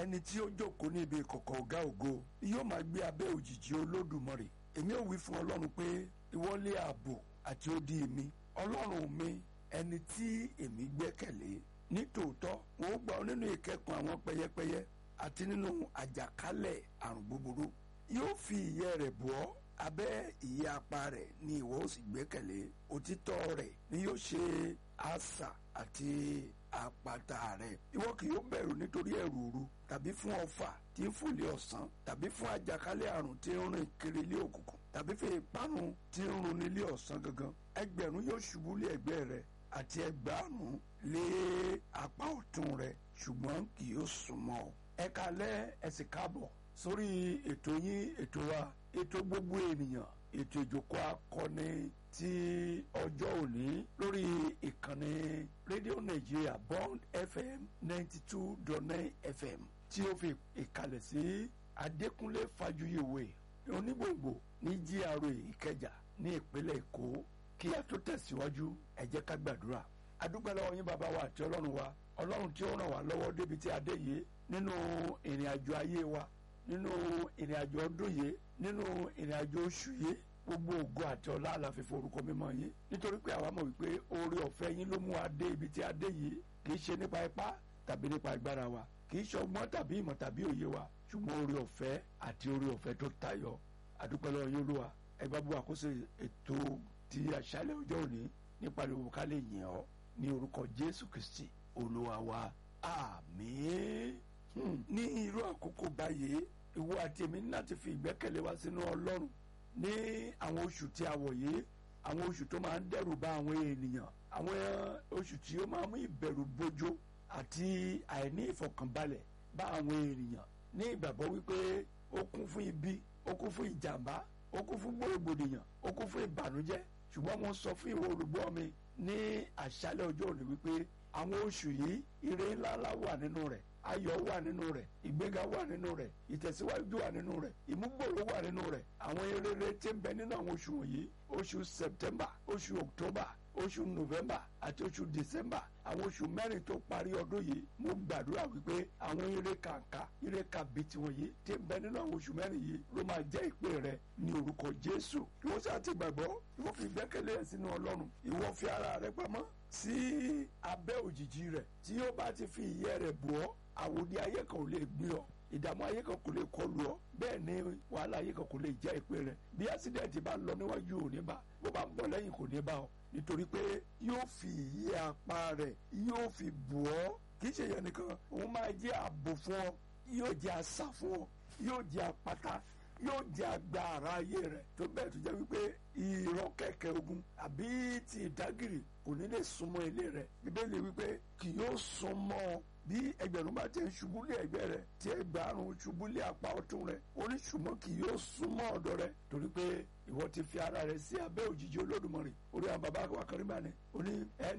ẹni tí ó jókòó ní ibi ìkọ̀kọ̀ ọ̀gá ògo yóò máa gbé abẹ́ òjìji olódùmarè èmi ò wí fún ọlọ́run pé ìwọlé ààbò àti odi mi ọlọ́run mi ẹni tí èmi gbẹ́kẹ̀lé ní tòótọ́ wọn ó gbà ọ nínú ìkẹ́kùn àwọn pẹyẹpẹyẹ àti nínú àjàkálẹ̀ àrùn búburú yóò fi ìyẹ́ rẹ̀ bọ́ ọ́ abẹ́ ìyẹ́ apá rẹ̀ ni ìwọ ó sì gbẹ́kẹ̀lé òtítọ́ rẹ̀ ni yóò ṣe asà àti àpáta rẹ̀ ìwọ kì yóò bẹ̀rù nítorí ẹ̀rù òru tàbí fún ọfà tí ń fòlé ọ̀sán tàbí fún àjàkálẹ̀ àrùn tí ń rìn kiri ilé òkùnkùn tàbí fún ìparun tí ń run nílé ọ̀sán gangan ẹgbẹ̀rún yóò ṣubú lé ẹ̀gbẹ́ rẹ̀ àti ẹgbàárùn lé apá ọ̀tún rẹ̀ ṣùgbọ́n kì yóò súnmọ́ ọ. ẹ kalẹ́ ẹ sì káàbọ̀ sórí ètò yín ètò wa ètò gbogbo ènìyàn ètò ìjókòó akọni ti ọjọ́ òní lórí ìkànnì rédíò nàìjíríà bond fm ninety two dot nine fm tí ó fi ìkàlẹ̀ sí adékúnlé fàjuyèwé onígbòǹgbò ní gra ìkẹjà ní ìpínlẹ̀ èkó kí a tó tẹ̀síwájú ẹ jẹ́ ká gbàdúrà adúpẹ́ lọ́wọ́ yín bàbá wa àti ọlọ́run wa ọlọ́run tí ó ràn wá lọ́wọ́ débi tí a dé yìí nínú ìrìn àjò ayé wa nínú ìrìn àjò ọdún yìí nínú ìrìn àjò oṣù yìí gbogbo ògo àti ọlá àlàfi forúkọ mímọ́ yín nítorí pé àwa mọ̀ wípé oore ọ̀fẹ́ yín ló mú wa dé ibi tí a dé yìí kì í ṣe nípa ipá tàbí nípa agbára wa kì í ṣe ọgbọ́n tàbí ìmọ̀ tàbí òye wa ṣùgbọ́n oore ọ̀fẹ́ àti oore ọ̀fẹ́ tó tayọ àdúpẹ́ lọ́wọ́ yín olúwa ẹ bá bú àkóso ètò ti àṣálẹ́ ọjọ́ òní nípa ìlú ká lè yìn ọ́ ní orúkọ jésù kristi olúwa wa àmín ní irú àkókò báyìí ìwọ àti èmi ní láti fi ìgbẹ́kẹ̀lé wa sínú ọlọ́run ní àwọn oṣù tí a wọ̀ yìí àwọn oṣù tó máa ń dẹ́rù bà àwọn ènìyàn àwọn oṣù tí ó máa mú ìbẹ̀rù bojo àti àìní ìfọkànbalẹ̀ bá àwọn ènìyàn ní ìgbàgbọ́ wípé ó kún fún ibi ó kún fún ìjàmbá ó kún fún gbòrògbòdìyàn ó kún fún ìbànújẹ́ ṣùgbọ́n mo sọ fún ìwọ olùgbọ́ mi ní àṣálẹ́ ọjọ́ òní wípé àwọn oṣù yìí ire ńláńlá wà nínú rẹ̀ ayọ̀ wà nínú rẹ̀ ìgbéga wà nínú rẹ̀ ìtẹ̀síwájú wà nínú rẹ̀ ìmúgbòrò wà nínú rẹ̀ àwọn eré tí ń bẹ nínú àwọn oṣù wọ̀nyí oṣù september oṣù october oṣù november àti oṣù december àwọn oṣù mẹ́rin tó parí ọdún yìí mo gbàdúrà wípé àwọn eré kàǹkà eré kàbìtì wọ̀nyí tí ń bẹ nínú àwọn oṣù mẹ́rin yìí ló máa jẹ́ ìpè rẹ ní orúkọ jésù ìwọ sáà ti gbàgbọ́ ìwọ fi gbẹ́kẹ̀lé ẹ̀ sínú ọlọ́run ìwọ fi ara rẹ pamọ́ sí abẹ́ òjìji rẹ̀ tí yóò bá ti fi ìyẹ́ rẹ̀ bù ọ́ àwòdì ayé kan ò lè gbé ọ ìdààmú ayé kan kò lè kọlù ọ bẹ́ẹ̀ ni wàhálà ayé kan kò lè jẹ́ ìpè rẹ bí ásídẹ̀ǹtì bá lọ níwájú ò ní bá bó bá ń bọ̀ lẹ́yìn kò ní bá ọ nítorí pé yóò fi ìyẹ́ apá rẹ̀ yóò fi bù ọ́ kì í ṣe yẹn nìkan òun máa jẹ́ ààbò fún ọ yóò jẹ́ àṣà fún ọ yóò jẹ́ àpáta yóò jẹ́ agbára ayé rẹ̀ tó bẹ́ẹ̀ tó jẹ́ wípé ìran kẹ̀kẹ́ ogun àbí ti ìdágìrì kò ní lè súnmọ́ ilé rẹ̀ bíbélì wípé kì yóò súnmọ́ ọ bí ẹgbẹ̀rún bá ti ń ṣubú lé ẹgbẹ́ rẹ̀ tí ẹgbàárùn ṣubú lé apá ọ̀tún rẹ̀ oníṣùmọ́ kì yóò súnmọ́ ọ̀dọ̀ rẹ̀ torí pé ìwọ ti fi ara rẹ̀ sí abẹ́ òjìji olódùmarè orí àwọn bàbá wa kan rí bá ní oní ẹni.